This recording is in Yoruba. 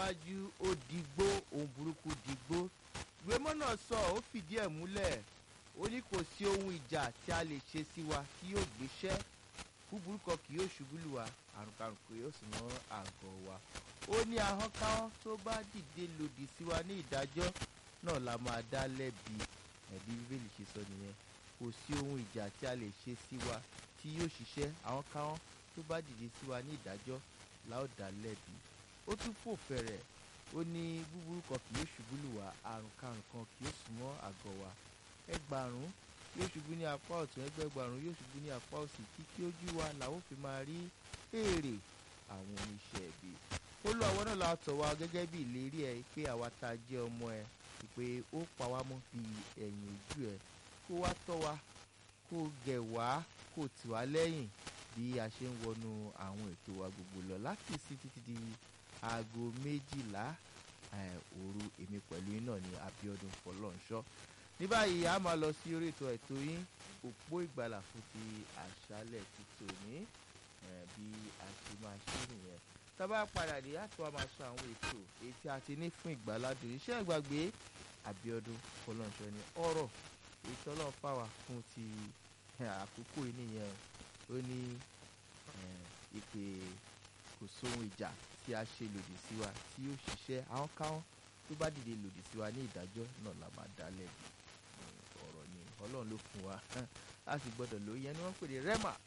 tẹ̀síwájú ó digbó ohun burúkú digbó ìwémọ́ náà sọ ó fìdí ẹ̀ múlẹ̀ ó ní kò sí ohun ìjà tí a lè ṣe sí wa tí yóò gbéṣẹ́ búburú kan kì yóò ṣubú lù wá àrùnkàrùn kò yóò sì mọ́ àgọ́ wa ó ní ahọ́n káhọ́n tó bá dìde lòdì sí wa ní ìdájọ́ náà la máa dá lẹ́bi ẹ̀bí bíbélì ṣe sọ nìyẹn kò sí ohun ìjà tí a lè ṣe sí wa tí yóò ṣiṣẹ́ ahọ́n káhọ́n tó bá dìde sí wa ní ìdájọ́ la ó dá lẹ́bi ó tún fò fẹ̀rẹ̀ ó ní búburú kan kì yóò ṣubú lù wá àrùnkàrùn kan kì yóò súnmọ́ àgọ́ wa ẹgbàrún yóò ṣubú ní apá ọ̀tún ẹgbẹ̀gbàrún yóò ṣubú ní apá òsì títí ojú wa làwọn fi máa rí èrè àwọn oníṣẹ́ ẹ̀bí ó lọ àwọn náà la tọ̀ wá gẹ́gẹ́ bí ìlérí ẹ̀ pé àwa tá a jẹ́ ọmọ ẹ̀ pé ó pa wá mọ́ bí ẹ̀yìn ojú ẹ̀ kó wá tọ́ wa kó gẹ̀ wá kó tì wá lẹ́yìn bí a ṣe ń wọnú àwọn ètò wa gbogbo lọ láti sí títí di aago méjìlá òru èmi pẹ̀lú iná ní Abíọ́dún Fọlọ́nṣọ́ ní báyìí a máa lọ sí orí ètò ètò yín òpó ìgbàlà fún ti àṣálẹ̀ ti tòní bí a ṣe máa ṣe nìyẹn tábà padà dé àti wàá máa sọ àwọn ètò èyí tí a ti ní fún ìgbàládùn iṣẹ́ ìgbàgbé Abíọ́dún Fọlọ́nṣọ́ ní ọ̀rọ̀ èyí tí Ọlọ́run fà wá fún ti àkókò yìí nìyẹn ó ní ìpè kò sóhun ìjà tí a ṣe lòdì sí wa tí yóò ṣiṣẹ́ àwọn káwọn tó bá dìde lòdì sí wa ní ìdájọ́ náà la máa dá lẹ́bi ọ̀rọ̀ ni Ọlọ́run ló fún wa a sì gbọ́dọ̀ lóye ni wọ́n pè ní rema